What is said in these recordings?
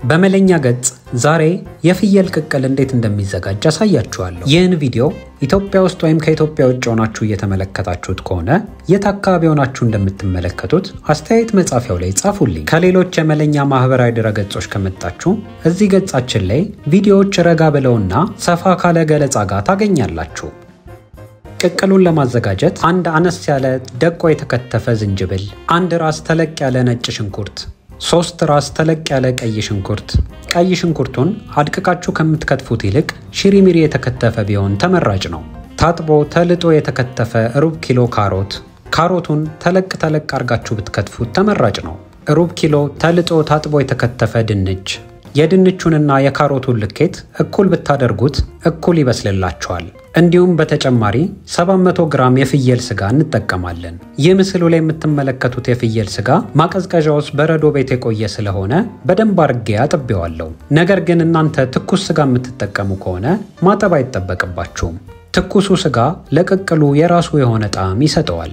በመለኛ ገጽ ዛሬ የፍየል ቅቅል እንዴት እንደሚዘጋጅ አሳያችኋለሁ። ይህን ቪዲዮ ኢትዮጵያ ውስጥ ወይም ከኢትዮጵያ ውጭ ሆናችሁ እየተመለከታችሁት ከሆነ የት አካባቢ ሆናችሁ እንደምትመለከቱት አስተያየት መጻፊያው ላይ ጻፉልኝ። ከሌሎች የመለኛ ማህበራዊ ድረገጾች ከመጣችሁ እዚህ ገጻችን ላይ ቪዲዮዎች ረጋ ብለውና ሰፋ ካለ ገለጻ ጋር ታገኛላችሁ። ቅቅሉን ለማዘጋጀት አንድ አነስ ያለ ደቆ የተከተፈ ዝንጅብል፣ አንድ ራስ ተለቅ ያለ ነጭ ሽንኩርት ሶስት ራስ ተለቅ ያለ ቀይ ሽንኩርት። ቀይ ሽንኩርቱን አድቅቃችሁ ከምትከትፉት ይልቅ ሽሪሚሪ የተከተፈ ቢሆን ተመራጭ ነው። ታጥቦ ተልጦ የተከተፈ ሩብ ኪሎ ካሮት። ካሮቱን ተለቅ ተለቅ አርጋችሁ ብትከትፉት ተመራጭ ነው። ሩብ ኪሎ ተልጦ ታጥቦ የተከተፈ ድንች። የድንቹንና የካሮቱን ልኬት እኩል ብታደርጉት እኩል ይበስልላቸዋል። እንዲሁም በተጨማሪ 700 ግራም የፍየል ስጋ እንጠቀማለን። ይህ ምስሉ ላይ የምትመለከቱት የፍየል ስጋ ማቀዝቀዣ ውስጥ በረዶ ቤት የቆየ ስለሆነ በደንብ አርጌ አጥቤዋለሁ። ነገር ግን እናንተ ትኩስ ስጋ የምትጠቀሙ ከሆነ ማጠብ አይጠበቅባችሁም። ትኩሱ ስጋ ለቅቅሉ የራሱ የሆነ ጣዕም ይሰጠዋል።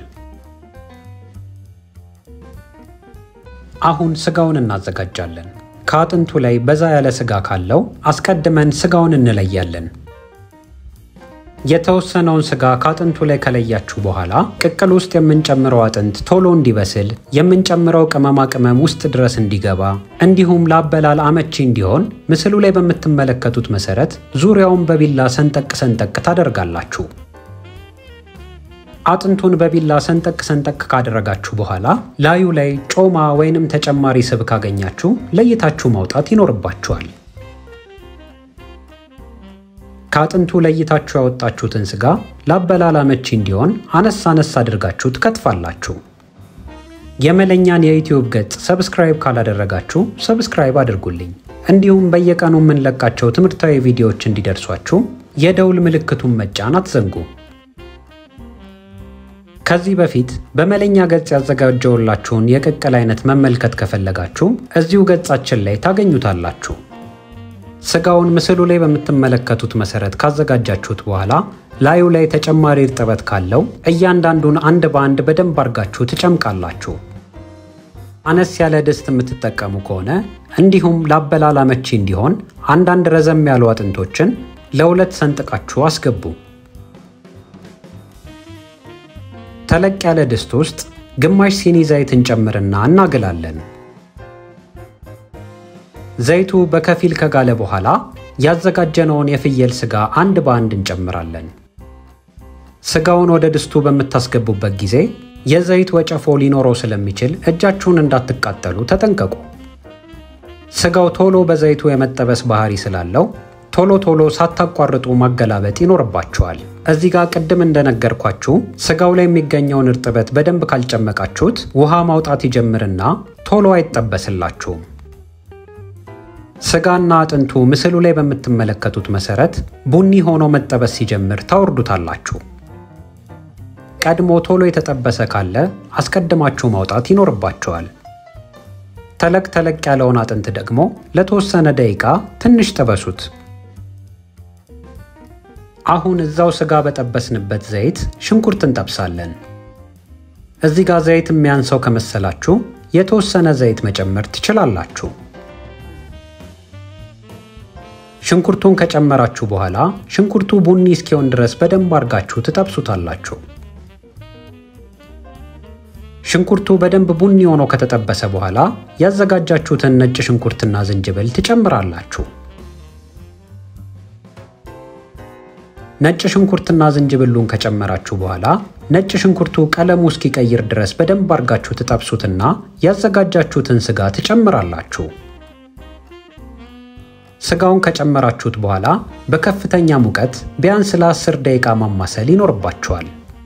አሁን ስጋውን እናዘጋጃለን። ከአጥንቱ ላይ በዛ ያለ ስጋ ካለው አስቀድመን ስጋውን እንለያለን። የተወሰነውን ስጋ ከአጥንቱ ላይ ከለያችሁ በኋላ ቅቅል ውስጥ የምንጨምረው አጥንት ቶሎ እንዲበስል የምንጨምረው ቅመማ ቅመም ውስጥ ድረስ እንዲገባ እንዲሁም ለአበላል አመቺ እንዲሆን ምስሉ ላይ በምትመለከቱት መሰረት ዙሪያውን በቢላ ሰንጠቅ ሰንጠቅ ታደርጋላችሁ። አጥንቱን በቢላ ሰንጠቅ ሰንጠቅ ካደረጋችሁ በኋላ ላዩ ላይ ጮማ ወይንም ተጨማሪ ስብ ካገኛችሁ ለይታችሁ ማውጣት ይኖርባችኋል። ከአጥንቱ ለይታችሁ ያወጣችሁትን ስጋ ለአበላል አመቺ እንዲሆን አነስ አነስ አድርጋችሁ ትከትፋላችሁ። የመለኛን የዩትዩብ ገጽ ሰብስክራይብ ካላደረጋችሁ ሰብስክራይብ አድርጉልኝ። እንዲሁም በየቀኑ የምንለቃቸው ትምህርታዊ ቪዲዮዎች እንዲደርሷችሁ የደውል ምልክቱን መጫን አትዘንጉ። ከዚህ በፊት በመለኛ ገጽ ያዘጋጀውላችሁን የቅቅል አይነት መመልከት ከፈለጋችሁ እዚሁ ገጻችን ላይ ታገኙታላችሁ። ስጋውን ምስሉ ላይ በምትመለከቱት መሰረት ካዘጋጃችሁት በኋላ ላዩ ላይ ተጨማሪ እርጥበት ካለው እያንዳንዱን አንድ በአንድ በደንብ አርጋችሁ ትጨምቃላችሁ። አነስ ያለ ድስት የምትጠቀሙ ከሆነ እንዲሁም ለአበላል አመቺ እንዲሆን አንዳንድ ረዘም ያሉ አጥንቶችን ለሁለት ሰንጥቃችሁ አስገቡ። ተለቅ ያለ ድስት ውስጥ ግማሽ ሲኒ ዘይት እንጨምርና እናግላለን። ዘይቱ በከፊል ከጋለ በኋላ ያዘጋጀነውን የፍየል ስጋ አንድ በአንድ እንጨምራለን። ስጋውን ወደ ድስቱ በምታስገቡበት ጊዜ የዘይት ወጨፎ ሊኖረው ስለሚችል እጃችሁን እንዳትቃጠሉ ተጠንቀቁ። ስጋው ቶሎ በዘይቱ የመጠበስ ባህሪ ስላለው ቶሎ ቶሎ ሳታቋርጡ ማገላበጥ ይኖርባችኋል። እዚህ ጋር ቅድም እንደነገርኳችሁ ስጋው ላይ የሚገኘውን እርጥበት በደንብ ካልጨመቃችሁት ውሃ ማውጣት ይጀምርና ቶሎ አይጠበስላችሁም። ስጋና አጥንቱ ምስሉ ላይ በምትመለከቱት መሰረት ቡኒ ሆኖ መጠበስ ሲጀምር ታወርዱታላችሁ። ቀድሞ ቶሎ የተጠበሰ ካለ አስቀድማችሁ ማውጣት ይኖርባችኋል። ተለቅ ተለቅ ያለውን አጥንት ደግሞ ለተወሰነ ደቂቃ ትንሽ ጠበሱት። አሁን እዛው ስጋ በጠበስንበት ዘይት ሽንኩርት እንጠብሳለን። እዚህ ጋር ዘይት የሚያንሰው ከመሰላችሁ የተወሰነ ዘይት መጨመር ትችላላችሁ። ሽንኩርቱን ከጨመራችሁ በኋላ ሽንኩርቱ ቡኒ እስኪሆን ድረስ በደንብ አርጋችሁ ትጠብሱታላችሁ። ሽንኩርቱ በደንብ ቡኒ ሆኖ ከተጠበሰ በኋላ ያዘጋጃችሁትን ነጭ ሽንኩርትና ዝንጅብል ትጨምራላችሁ። ነጭ ሽንኩርትና ዝንጅብሉን ከጨመራችሁ በኋላ ነጭ ሽንኩርቱ ቀለሙ እስኪቀይር ድረስ በደንብ አርጋችሁ ትጠብሱትና ያዘጋጃችሁትን ስጋ ትጨምራላችሁ። ስጋውን ከጨመራችሁት በኋላ በከፍተኛ ሙቀት ቢያንስ ለ10 ደቂቃ ማማሰል ይኖርባችኋል።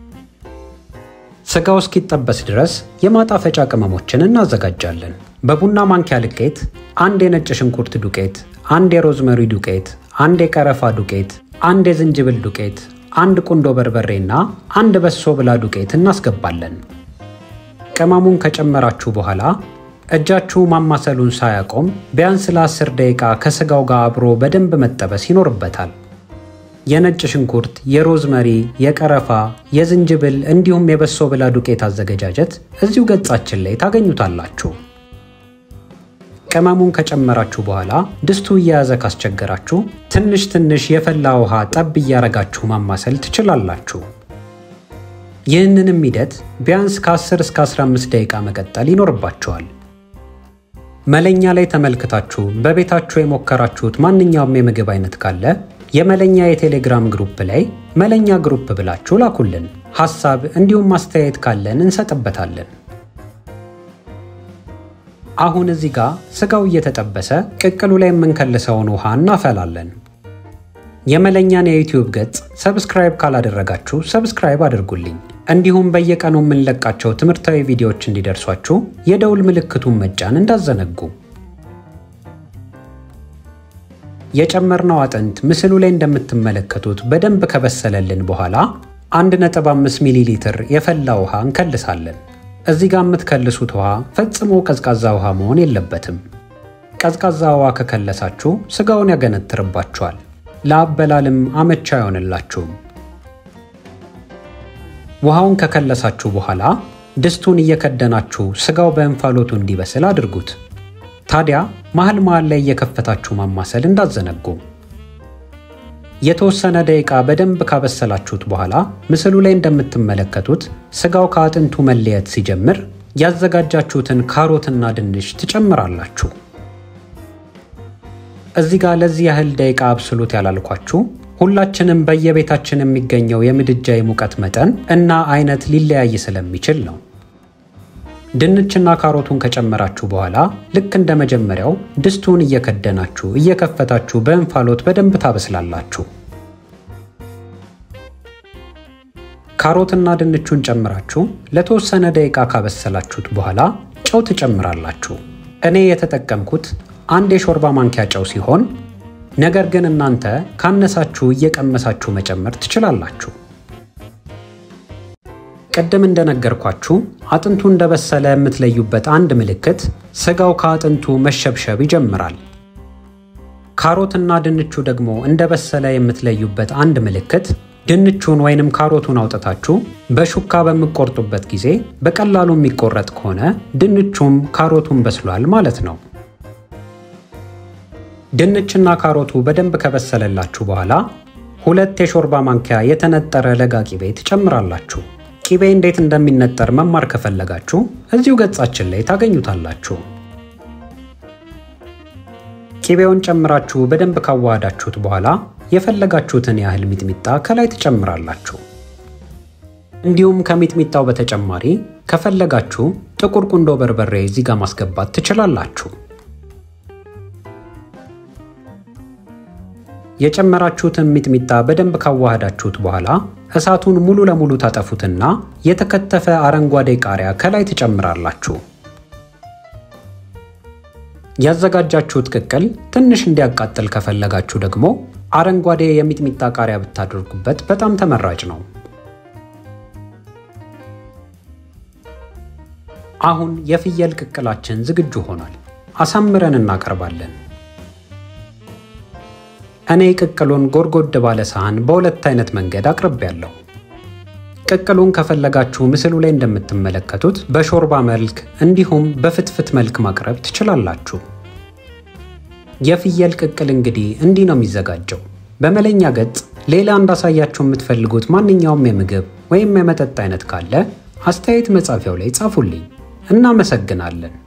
ስጋው እስኪጠበስ ድረስ የማጣፈጫ ቅመሞችን እናዘጋጃለን። በቡና ማንኪያ ልኬት አንድ የነጭ ሽንኩርት ዱቄት፣ አንድ የሮዝመሪ ዱቄት፣ አንድ የቀረፋ ዱቄት፣ አንድ የዝንጅብል ዱቄት፣ አንድ ቁንዶ በርበሬና አንድ በሶ ብላ ዱቄት እናስገባለን። ቅመሙን ከጨመራችሁ በኋላ እጃችሁ ማማሰሉን ሳያቆም ቢያንስ ለ10 ደቂቃ ከስጋው ጋር አብሮ በደንብ መጠበስ ይኖርበታል። የነጭ ሽንኩርት፣ የሮዝመሪ፣ የቀረፋ፣ የዝንጅብል እንዲሁም የበሶ ብላ ዱቄት አዘገጃጀት እዚሁ ገጻችን ላይ ታገኙታላችሁ። ቅመሙን ከጨመራችሁ በኋላ ድስቱ እየያዘ ካስቸገራችሁ ትንሽ ትንሽ የፈላ ውሃ ጠብ እያረጋችሁ ማማሰል ትችላላችሁ። ይህንንም ሂደት ቢያንስ ከ10 እስከ 15 ደቂቃ መቀጠል ይኖርባቸዋል። መለኛ ላይ ተመልክታችሁ በቤታችሁ የሞከራችሁት ማንኛውም የምግብ አይነት ካለ የመለኛ የቴሌግራም ግሩፕ ላይ መለኛ ግሩፕ ብላችሁ ላኩልን። ሐሳብ እንዲሁም አስተያየት ካለን እንሰጥበታለን። አሁን እዚህ ጋር ስጋው እየተጠበሰ ቅቅሉ ላይ የምንከልሰውን ውሃ እናፈላለን። የመለኛን የዩቲዩብ ገጽ ሰብስክራይብ ካላደረጋችሁ ሰብስክራይብ አድርጉልኝ። እንዲሁም በየቀኑ የምንለቃቸው ትምህርታዊ ቪዲዮዎች እንዲደርሷችሁ የደውል ምልክቱን መጫን እንዳዘነጉ። የጨመርነው አጥንት ምስሉ ላይ እንደምትመለከቱት በደንብ ከበሰለልን በኋላ 1.5 ሚሊ ሊትር የፈላ ውሃ እንከልሳለን። እዚህ ጋር የምትከልሱት ውሃ ፈጽሞ ቀዝቃዛ ውሃ መሆን የለበትም። ቀዝቃዛ ውሃ ከከለሳችሁ ስጋውን ያገነትርባችኋል፣ ለአበላልም አመቻ አይሆንላችሁም። ውሃውን ከከለሳችሁ በኋላ ድስቱን እየከደናችሁ ስጋው በእንፋሎቱ እንዲበስል አድርጉት። ታዲያ መሃል መሃል ላይ እየከፈታችሁ ማማሰል እንዳዘነጉ። የተወሰነ ደቂቃ በደንብ ካበሰላችሁት በኋላ ምስሉ ላይ እንደምትመለከቱት ስጋው ከአጥንቱ መለየት ሲጀምር ያዘጋጃችሁትን ካሮትና ድንች ትጨምራላችሁ። እዚህ ጋር ለዚህ ያህል ደቂቃ አብስሉት ያላልኳችሁ ሁላችንም በየቤታችን የሚገኘው የምድጃ የሙቀት መጠን እና አይነት ሊለያይ ስለሚችል ነው። ድንችና ካሮቱን ከጨመራችሁ በኋላ ልክ እንደ መጀመሪያው ድስቱን እየከደናችሁ እየከፈታችሁ በእንፋሎት በደንብ ታበስላላችሁ። ካሮትና ድንቹን ጨምራችሁ ለተወሰነ ደቂቃ ካበሰላችሁት በኋላ ጨው ትጨምራላችሁ። እኔ የተጠቀምኩት አንድ የሾርባ ማንኪያ ጨው ሲሆን ነገር ግን እናንተ ካነሳችሁ እየቀመሳችሁ መጨመር ትችላላችሁ። ቅድም እንደነገርኳችሁ አጥንቱ እንደበሰለ የምትለዩበት አንድ ምልክት ስጋው ከአጥንቱ መሸብሸብ ይጀምራል። ካሮትና ድንቹ ደግሞ እንደበሰለ የምትለዩበት አንድ ምልክት ድንቹን ወይንም ካሮቱን አውጥታችሁ በሹካ በምቆርጡበት ጊዜ በቀላሉ የሚቆረጥ ከሆነ ድንቹም ካሮቱን በስሏል ማለት ነው። ድንችና ካሮቱ በደንብ ከበሰለላችሁ በኋላ ሁለት የሾርባ ማንኪያ የተነጠረ ለጋ ቂቤ ትጨምራላችሁ። ቂቤ እንዴት እንደሚነጠር መማር ከፈለጋችሁ እዚሁ ገጻችን ላይ ታገኙታላችሁ። ቂቤውን ጨምራችሁ በደንብ ካዋሃዳችሁት በኋላ የፈለጋችሁትን ያህል ሚጥሚጣ ከላይ ትጨምራላችሁ። እንዲሁም ከሚጥሚጣው በተጨማሪ ከፈለጋችሁ ጥቁር ቁንዶ በርበሬ እዚህ ጋር ማስገባት ትችላላችሁ። የጨመራችሁትን ሚጥሚጣ በደንብ ካዋሃዳችሁት በኋላ እሳቱን ሙሉ ለሙሉ ታጠፉትና የተከተፈ አረንጓዴ ቃሪያ ከላይ ትጨምራላችሁ። ያዘጋጃችሁት ቅቅል ትንሽ እንዲያቃጥል ከፈለጋችሁ ደግሞ አረንጓዴ የሚጥሚጣ ቃሪያ ብታደርጉበት በጣም ተመራጭ ነው። አሁን የፍየል ቅቅላችን ዝግጁ ሆኗል። አሳምረን እናቀርባለን። እኔ ቅቅሉን ጎድጎድ ባለ ሳህን በሁለት አይነት መንገድ አቅርቤያለሁ። ቅቅሉን ከፈለጋችሁ ምስሉ ላይ እንደምትመለከቱት በሾርባ መልክ እንዲሁም በፍትፍት መልክ ማቅረብ ትችላላችሁ። የፍየል ቅቅል እንግዲህ እንዲህ ነው የሚዘጋጀው። በመለኛ ገጽ ሌላ እንዳሳያችሁ የምትፈልጉት ማንኛውም የምግብ ወይም የመጠጥ አይነት ካለ አስተያየት መጻፊያው ላይ ጻፉልኝ። እናመሰግናለን።